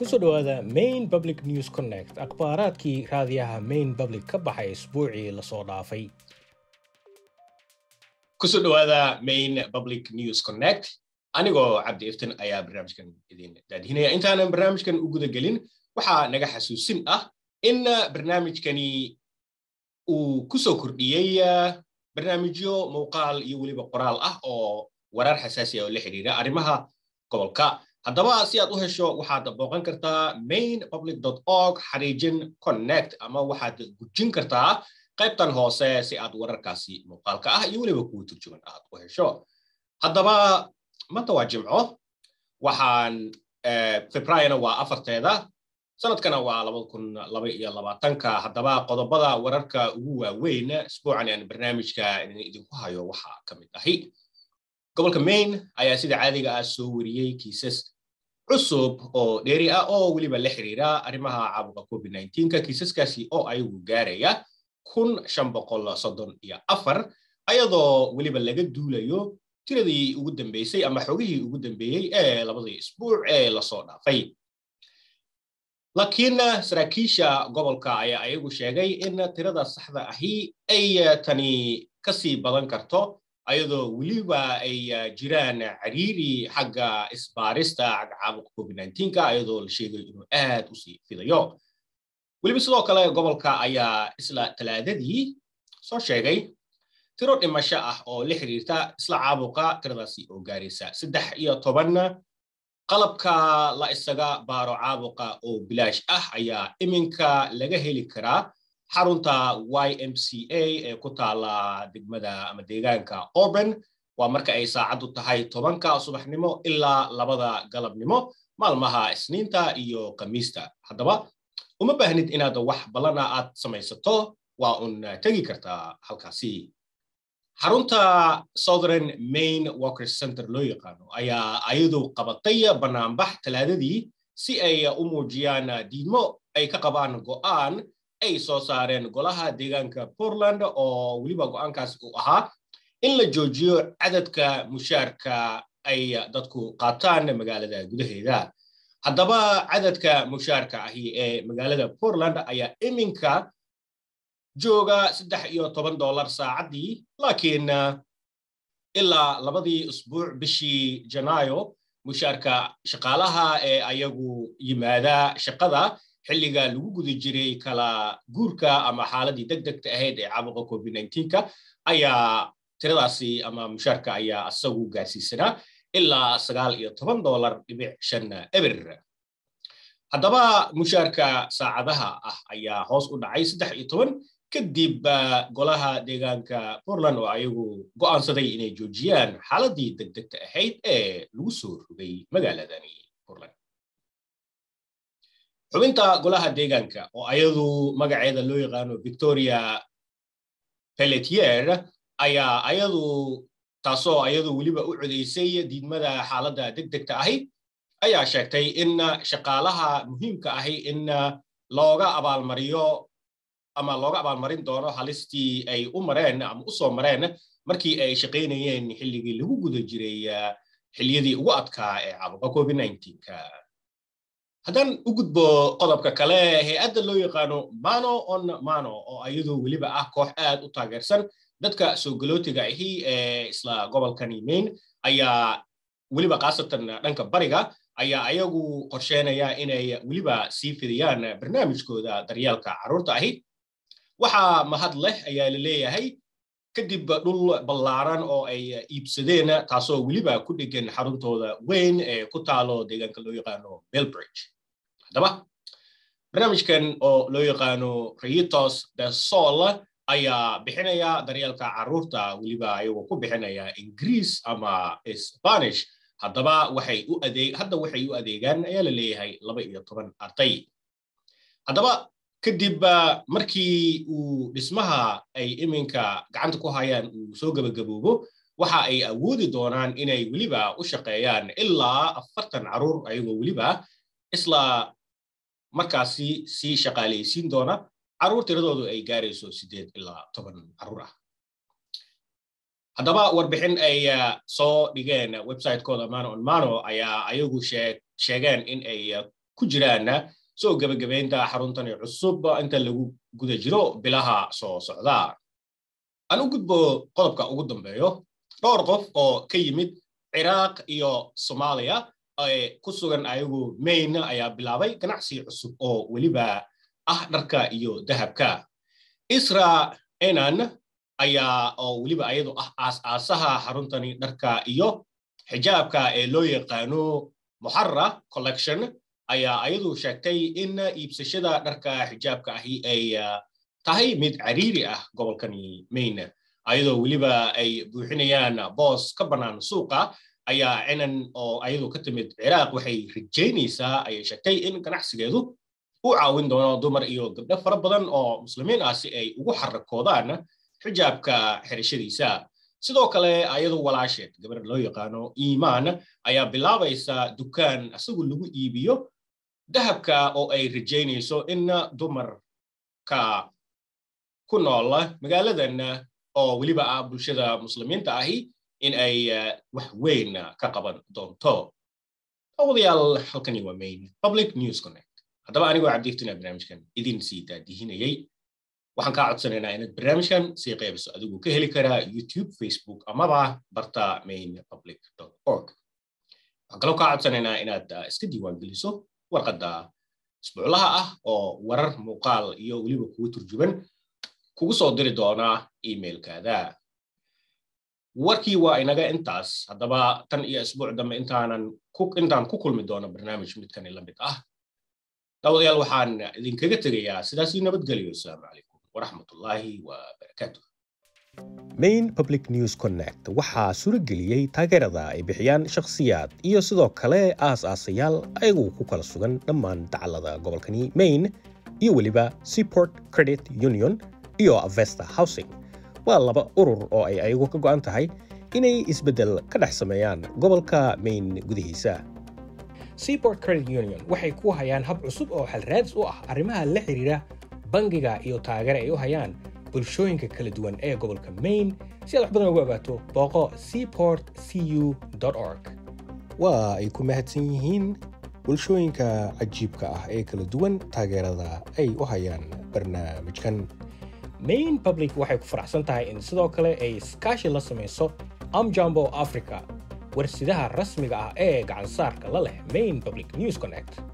kusoo dhowaada main public news connect akhbaaraadkii raadiyaha main public ka baxay isbuucii lasoo dhaafay kusoo dhowaada main public news connect anigoo cabdi iftin ayaa barnaamijkan idin daadihinaya intaanan barnaamijkan u guda gelin waxaa naga xasuusin ah in barnaamijkani uu ku soo kordhiyey barnaamijyo muuqaal iyo weliba qoraal ah oo warar xasaasi ah oo la xidhiira arrimaha gobolka haddaba si aad u hesho waxaad booqan kartaa main public org xariijin connect ama waxaad gujin kartaa qaybtan hoose si aad wararkaasi muuqaalka ah iyo weliba kuwa turjuman aad u hesho haddaba maanta waa jimco waxaan febraayona waa afarteeda sanadkana waa labada kun laba iyo labaatanka haddaba qodobada wararka ugu waaweyn isbuucan aan barnaamijka idinku hayo waxaa ka mid ahi gobolka maine ayaa sida caadiga ah soo wariyey kiisas cusub oo dheeri ah oo weliba la xiriira arrimaha caabuqa covid nka kiisaskaasi oo ayagu gaaraya kun shan boqol soddon iyo afar ayadoo weliba laga duulayo tiradii ugu dambeysay ama xogihii ugu dambeeyey ee labadii isbuuc ee lasoo dhaafay laakiin saraakiisha gobolka ayaa ayagu sheegay in tirada saxda ahi ay tani kasii badan karto ayadoo weliba ay jiraan cariiri xagga isbaarista xagga caabuqa covid nka ayadoo la sheegayo inuu aad u sii fidayo weliba sidoo kale gobolka ayaa isla talaadadii soo sheegay tiro dhimasho ah oo la xiriirta isla caabuqa tiradaasi oo gaaraysa saddex iyo toban qalabka la isaga baaro caabuqa oo bilaash ah ayaa iminka laga heli karaa xarunta y m c a ee ku taala degmada ama deegaanka orban waa marka ay saacaddu tahay tobanka subaxnimo ilaa labada galabnimo maalmaha isniinta iyo khamiista haddaba uma baahnid inaad wax ballana aad samaysato waa un tegi kartaa halkaasi xarunta southern main workers center loo yaqaano ayaa ayadu qabatay banaanbax talaadadii si ay u muujiyaan diidmo ay ka qabaan go'aan ay soo saareen golaha deegaanka portland oo weliba go'aankaasi uu ahaa in la joojiyo cadadka mushaarka ay dadku qaataan magaalada gudaheeda haddaba cadadka mushaarka ahi ee magaalada portland ayaa iminka jooga saddex iyo toban dollar saacaddii laakiin ilaa labadii usbuuc bishii janaayo mushaarka shaqaalaha ee ayagu yimaada shaqada xilliga lagu guda jiray kala guurka ama xaaladii deg degta ahayd ee caabuqa covid nka ayaa tiradaasi ama mushaarka ayaa isagu gaarsiisanaa ilaa sagaal iyo toban dollar dhibic shan eber haddaba mushaarka saacadaha ah ayaa hoos u dhacay saddex iyo toban kadib golaha deegaanka portland oo ayagu go'aansaday inay joojiyaan xaaladii deg degta ahayd ee lagu soo rogay magaaladani portland xubinta golaha deegaanka oo ayadu magaceeda loo yaqaano victoria pelletier ayaa ayadu taasoo ayadu weliba u codaysay diidmada xaaladda deg degta ahi ayaa sheegtay in shaqaalaha muhiimka ahi in looga abaalmariyo ama looga abaalmarin doono halistii ay u mareen ama u soo mareen markii ay shaqaynayeen xilligii lagu guda jiray xilliyadii ugu adkaa ee caabuqa covid nka haddaan u gudbo qodobka kale hay-adda loo yaqaano mano on mano oo ayadoo weliba ah koox aad u taageersan dadka soo galootiga ahi ee isla gobolkani maine ayaa weliba khaasatan dhanka bariga ayaa ayagu qorsheynaya inay weliba sii fidiyaan barnaamijkooda daryaalka carruurta ahi waxaa mahad leh ayaa la leeyahay kadib dhul ballaaran oo ay iibsadeen taasoo weliba ku dhegan xaruntooda weyn ee ku taalo deegaanka loo yaqaano belbridge haddaba barnaamijkan oo loo yaqaano reitos de sol ayaa bixinaya daryeelka carruurta weliba ayagoo ku bixinaya ingiriis ama spanish haddaba waxay u adeeg hadda waxay u adeegaan ayaa la leeyahay laba iyo toban arday haddaba kadib markii uu dhismaha ay iminka gacanta ku hayaan uu soo gebagaboobo waxa ay awoodi doonaan inay weliba u shaqeeyaan ilaa afartan carruur ayagoo weliba isla markaasi sii shaqaalaysiin doona carruur tiradoodu ay gaarayso siddeed ilaa toban carruur ah haddaba warbixin ay soo dhigeen website-kooda mano on mano ayaa ayagu sheegeen in ay ku jiraanna soo gebagabaynta xaruntani cusub inta lagu guda jiro bilaha soo socda aan u gudbo qodobka ugu dambeeyo dhowr qof oo ka yimid ciraaq iyo soomaaliya ee ku sugan ayagu maine ayaa bilaabay ganacsi cusub oo weliba ah dharka iyo dahabka isra enan ayaa oo weliba ayadu ah aas-aasaha xaruntani dharka iyo xijaabka ee loo yaqaano muxara collection ayaa ayadu sheegtay in iibsashada dharka xijaabka ahi ay tahay mid cariiri ah gobolkani maine ayadoo weliba ay buuxinayaan boos ka bannaan suuqa ayaa cinan oo ayadu ka timid ciraaq waxay rajaynaysaa ayay sheegtay in ganacsigeedu u caawin doono dumar iyo gabdho fara badan oo muslimiin ah si ay ugu xarakoodaan xijaabka xirashadiisa sidoo kale ayadu walaasheed gabar loo yaqaano iimaan ayaa bilaabaysa dukaan isagu lagu iibiyo dahabka oo ay rajaynayso in dumarka ku nool magaaladan oo weliba ah bulshada muslimiinta ahi in ay wax weyn ka qaban doonto awadayaal halkani waa main public news connect haddaba anigoo cabdiiftina barnaamijkan idin sii daadihinayay waxaan kaa codsanaynaa inaad barnaamijkan sii qaybiso adigu ka heli karaa youtube facebook amaba barta main public org waxaan kaloo kaa codsanaynaa inaad iska diiwaan geliso warqadda isbuuclaha ah oo warar muuqaal iyo weliba kugu turjuban kugu soo diri doona emailkaada warkii waa inaga intaas haddaba tan iyo isbuuc dambe intaanan intaan ku kulmi doono barnaamij midkani la mid ah daawadayaal waxaan idinkaga tegayaa sidaasii nabadgelyo asalaamu calaykum waraxmatullaahi wabarakaatu main public news connect waxaa suurageliyey taageerada ay bixiyaan shakhsiyaad iyo sidoo kale aas-aasayaal ayagu ku kala sugan dhammaan dacallada gobolkani maine iyo weliba seaport credit union iyo avesta housing waa laba urur oo ay ayagu ka go'an tahay inay isbeddel ka dhex sameeyaan gobolka maine gudihiisa seaport credit union waxay ku hayaan hab cusub oo xalraadis u ah arrimaha la xidhiira bangiga iyo taageera ay u hayaan bulshooyinka kala duwan ee gobolka maine si aad wax badan ugu ogaato booqo seaport cu org waa ay ku mahadsan yihiin bulshooyinka cajiibka ah ee kala duwan taageerada ay u hayaan barnaamijkan main public waxay ku faraxsan tahay in sidoo kale ay iskaashi la samayso amjambo africa warsidaha rasmiga ah ee gacansaarka la leh main public news connect